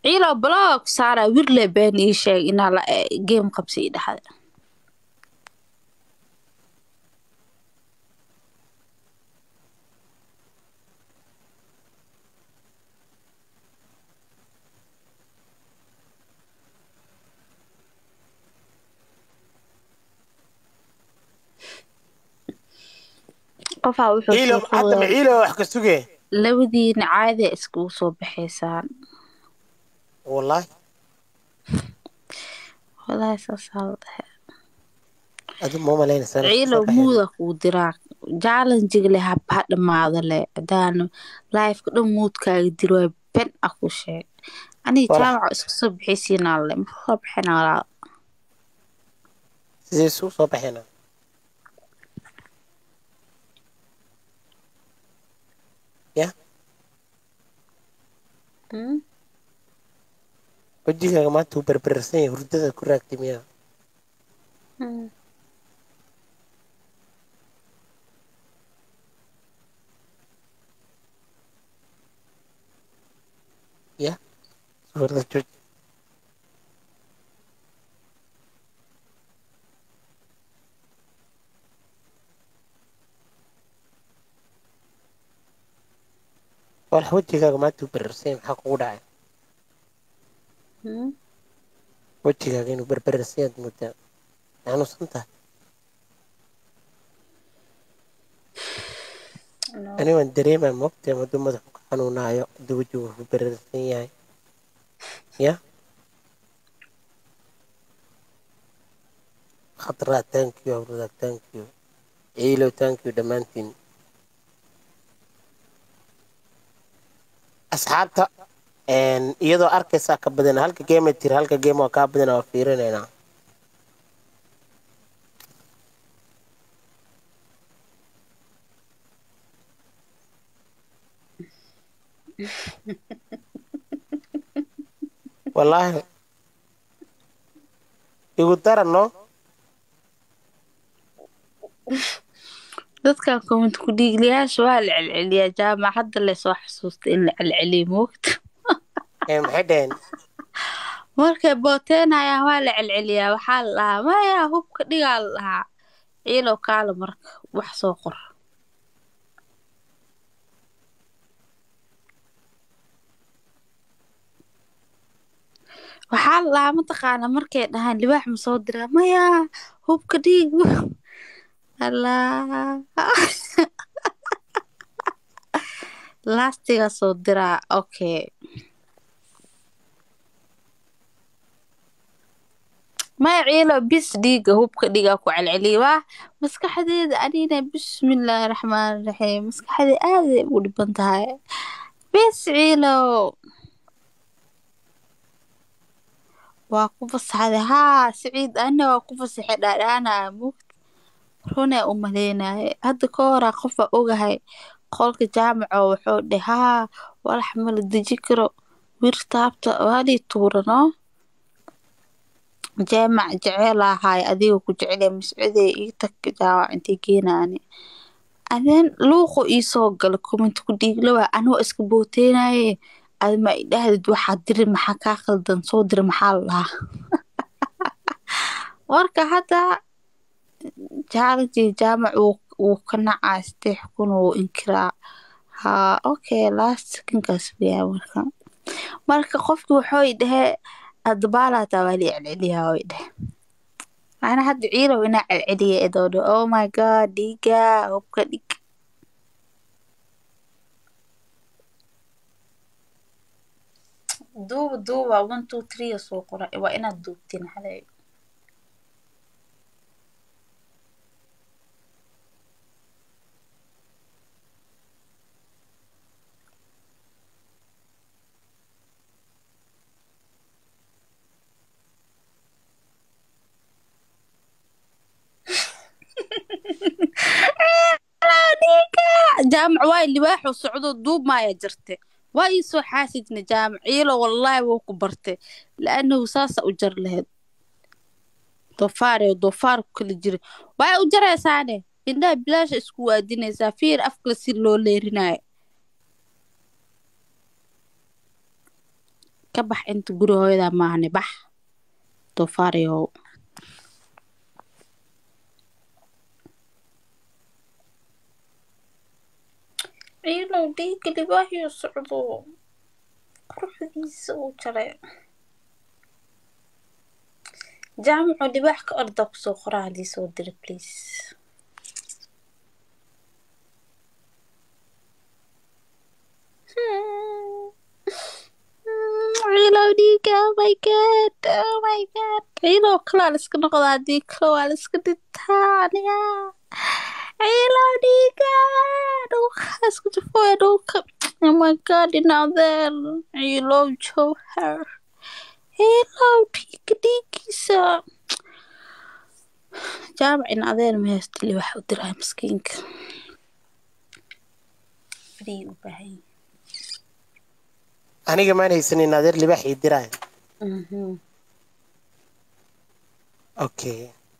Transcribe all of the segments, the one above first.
ciilo blog saara wirle been ii sheeg inaa la game qabsi ii dhexda qofaa wuxuu ciilo soo hadda ma qoday ciilo wax ka suge labadiina caadi iskugu soo baxaysaan wallahi walahi saasaa la dhahay adu ma malaynaysaa ciilo muuda kuu diraa jaalanjiga leh haba ha dhamaado leh hadaanu laifka dhan muudkaaga diro waa ben ah ku sheeg aniga Walahi. jaamaca isku soo bixaysiinaa le ma soo bixina walaa sidee isugu soo baxeena ya Hmm? wejigaaga maanta uu berberarsan yahay hurdada ku raagtay miyaa Hmm. ya suurada jooji walax wejigaaga maanta uu berberarsan yahay maxaa kugu dhacay Hmm? wejigaaga inuu berberarsan yahay moodaa xanuunsan tahay No. ani waan dareemaa moogtay maduu madaxu ka xanuunaayo haduu wejigu ku berberarsan yahay ya khadraa thank you awrada thank you ciilow thank you dhammaantiin asxaabta een, iyadoo arkaysaa ka badan halka game tiri halka game waa kaa badan waa fiirinaynaa wallaahi igu darano dadkan comment ku dhiigliyaasha waa la celceliyaa jaamac hadda laysoo xasuusta in la celceliyo moogta ee maxay dhaheen markay booteenayaan waa la celceliyaa waxaa la dhahaa maya hubka dhigaa la dhahaa ciilow kaala marka wax soo qor waxaa la dhahaa mataqaana markay dhahaan libaax ma soo diraa maya hubka dhiig allah laastiga soo diraa okay maya ciilo bis dhiiga hubka dhigaa ku celceliya waa maskaxdeeda anina bismillaahi raxmaani raxiim maskaxdee aaday u dhiban tahay bis ciilo waa ku fasaxday haa siciid ana waa ku fasaxay dhaadhaana mugd runee u maleynaye hadda ka horaa qofa ogahay qolka jaamaco wuxuu dhe haa walax mala deji karo wir taabta waalii tuurano jaamac jeceel ahaay adiga ku jecel mascudee ii tag jaamac intay geenaani adeen luuqu ii soo gala comment ku dhiiglawa anoo iska booteynaye ad ma idhahdid waxaa diri maxaa kaa khaldan soo diri maxaa la dhahaa marka hadda jaalanjii jaamac wuu wuu ka nacaa saddex kun wuu inkiraa haa okay last seconkaas weyaa marka marka qofki wuxuu i dhehe adabaalaataa waa la celceliyaa way dhehe ana hadda ciilow inaa celceliya idoo oh my god dhiiga hubka dhig duuba duuba one two three soo qora waa inaad duubtiin xalay jaamac waa libaaxu socdo duub maaya jirte waa ii soo xaasidna jaamac ciilo wallaahi wuu ku bartay laanahu saasa u jar lahayd doofaar doofaar ku kala jira waa u jaraysaane indhaha bilaasha isku waadinaysaa fiir afkale si loo leerinayo ka bax inta guri hooyadaa maahane bax doofaarayow ciilow dhiigga libaaxiyo socdo quruxdiisa uu jaray jaamaco libaax ka orda kusoo qoraa haddii soo dira please ciilow dhiigga oh my god oh my god ciilow kalaa la iska noqda haddii kale waa la iska dhintaa aniga ciilow dhiigga dhulka isku jafooya dhulka oh my god inaadeer ciilow jowhar ciilow dhiigga dhiiggiisa jaamac in adeer ma haysta libax u diraa miskiinka fadhii u baahan yahay aniga maan haysanin adeer libaax ii diraayo Mhm. okay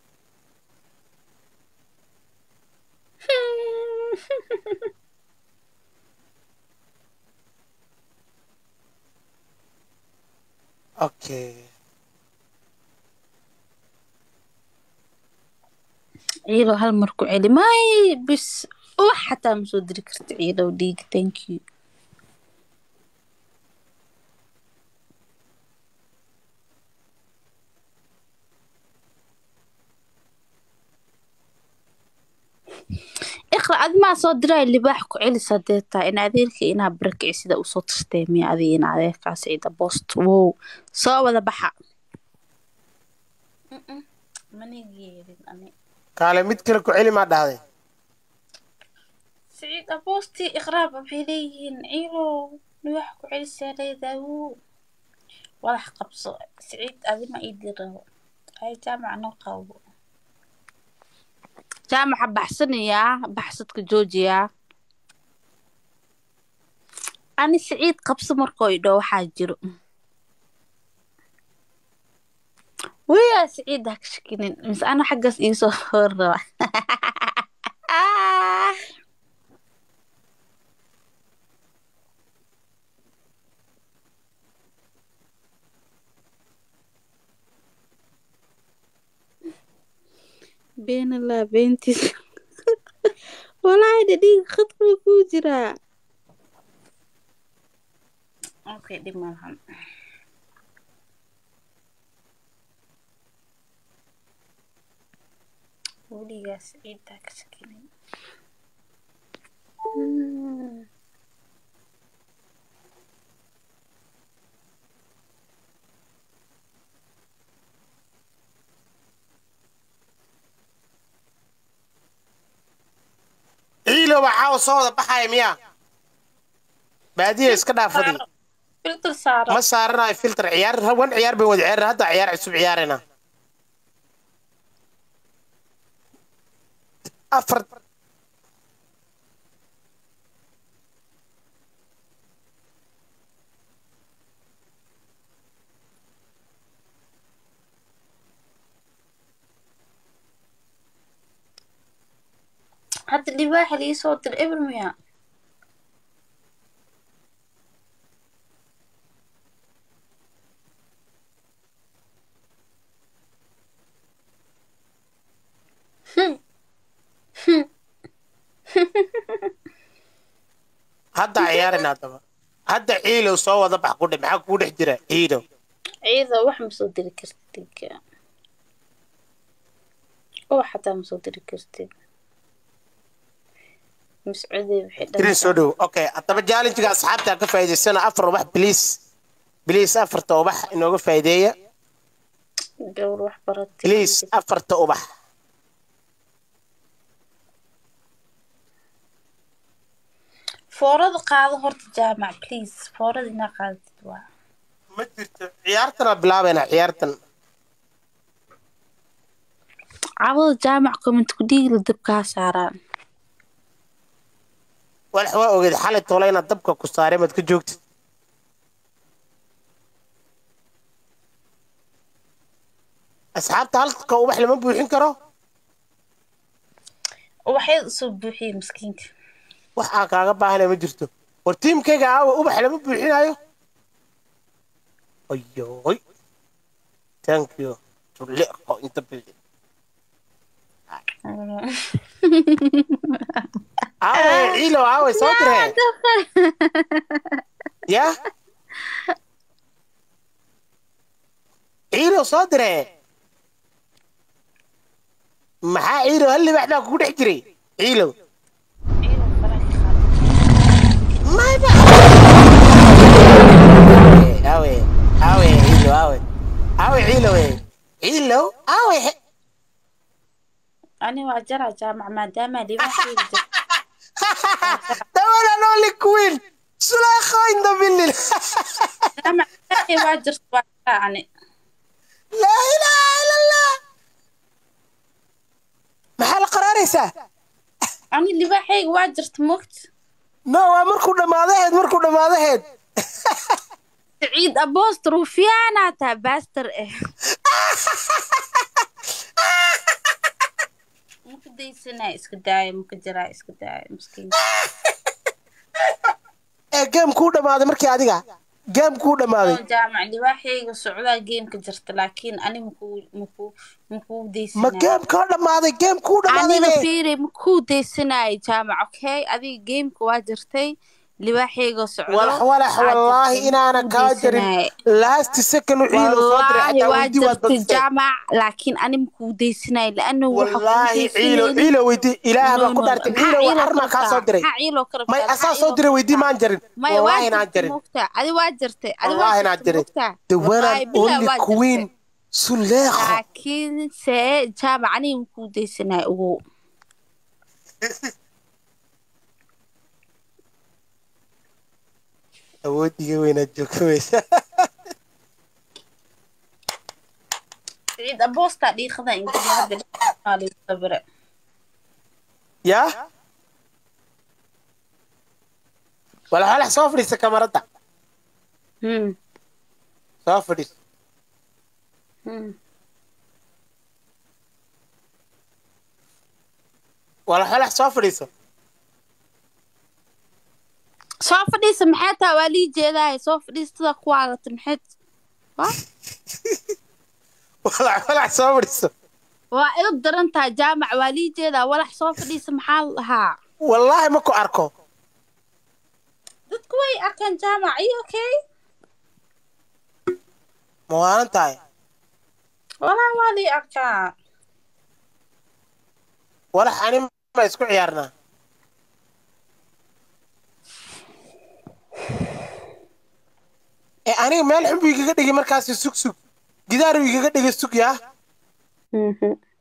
okay ciilow hal mar ku celi may bis wax xataa ma soo diri karta ciilow dhiig thank you iqra adimaa soo diray libaax ku celis hadee tahay in adeerka inaa barakici sida usoo tastee miya adiga in adeerkaas ciida boost wow soo wada baxa kaale mid kale ku celi maa dhahday سعيد أبوستي إغراب بحيليين عيلو نوح كعيل سالي ذاو وضح قبصة سعيد أبي ما إيدي رو هاي جامعة نوقاو جامعة بحسني يا بحثتك جوجيا أنا سعيد قبصة مركوي دو حاجرو ويا سعيد هاك شكلين بس أنا حقس إيسو هرة been allah beentiis walaahi dhiig khadka buu kuu jiraa okay dhib malahan weligaas ciiddaa ka sakinin ciilow caawa soo wada baxaya miyaa baadiya iska dhaafadi filter saaro ma saaranayo filter ciyaar wan ciyaar bay wada ciyaarina hadda ciyaar cusub ciyaarina afar hadda libaaxa lii soo dir eber miya hadda ciyaarina haddaba hadda ciilow soo wada bax ku dhe maxaa kugu dhex jira ciilow ciida wax ma soo diri kartid oo xataa ma soo diri kartid mascuudey waxay tirin soo dhow okay haddaba jaalinjiga asxaabta ka faa'iidaysana afar ubax biliis biliis afarta ubax inooga faa'iideeya gawr wax baratay biliis afarta ubax foorada qaado horta jaamac please foorada inaa qaadatid waa ma jirto ciyaartana bilaabayna ciyaartan cabada jaamac comment ku dhiigla dabkaa saaraan walax waa ogeed xalay toole inaad dabka ku saareen maad ka joogtid asxaabta halka ubax lama buuxin karo ubaxyada usoo buuxiyey miskiinka wax aan kaaga baahanay ma jirto war tiimkayga aawa ubax lama buuxinayo ayoy thank you tuleeqo inta bildin aawe ciilo aawe soo diree ya ciilo soo diree maxaa ciilo hal libax baa kugu dhex jiray ciilo mayba aawe aawe ciilo aawe aawe ciilo we ciilo aawe ani waa jara jaamac maadaama libaaxeeda jirto dawala noli queen sulaakho inda bildin jaamac libaaxey waa jirto waa jara ani laa ilaaha ila allah maxaa la qaraaraysaa ani libaaxeyga waa jirta mogt no waa markuu dhammaadaheed markuu dhammaadaheed سعيد أبوست روفيانا تا باستر إيه ممكن دي سنة اسك داي ممكن جرا اسك داي مسكين ee geem kuu dhammaaday markii adiga geem kuu dhammaaday جامع اللي واحد وسعودا جيم كجرت لكن أنا مكو مكو مكو دي ma سنة geem kaa dhammaaday geem kuu dhammaaday أنا be فيري مكو دي سنة جامع أوكي أدي جيم كواجرتي اللي واحد وسعودا walax walax wallaahi inaana kaa jarin last second u ciilo soo diray والله xataa weydii waad واجرت badisay جامع لكن أنا مكو دي سنة لأنه wallaahi ciilo ciilo weydii ilaah baa ku dhaartay ciilo waa armaa kaa soo diray may asaa soo diray weydii maan jarin maya wallaahi waa inaan jirtay jarin mugta adi waa jirtay adi wallaahi waa inaan jirtay jarin mugta the one Wallaahi and billahi only waa queen jirtay. suleekho laakiinse jaamac aniga makuu daysanay ogow awoodiga weynaad joogsamaysa ciid aboosta dhiiqada ingiliisabire yaa walax walax soo fadhiisa kamaradda hmm soo fadhiis hmm walax walax soo fadhiiso soo fadhiisa maxay taa waa lii jeedahay soo fadhiistada ku waalata maxay wa walax walax soo fadhiiso waa ilu daran tahay jaamac waa lii jeedaa walax soo fadhiisa maxaa la dhahaa wallaahi ma ku arko dadku way arkaan jaamac iyo okay ma waalan tahay walaa waa lii arkaa walax ani ma isku ciyaarnaa ee aniga meel xun buu igaga dhigay markaasi sug sug gidaar buu igaga dhigay sug yaa Mhm.